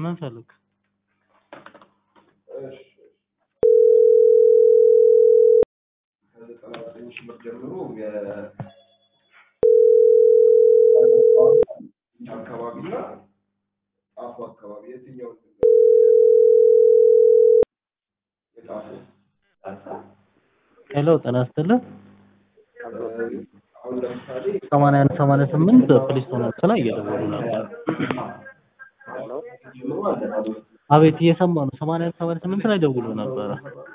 ምን ፈልግ? ከዘጠና ዘጠኝ ሺህ ብር ጀምሮ አካባቢና ጣፉ አካባቢ የትኛውን የጣፉ ሄሎ ጤና ይስጥልኝ። አሁን ለምሳሌ ሰማንያ አንድ ሰማንያ ስምንት ፕሊስቶን ወቅት ላይ እየደወሉ ነበር። ጀምሮ አለ አቤት እየሰማ ነው። ሰማንያ አንድ ሰማንያ ስምንት ላይ ደውሎ ነበረ።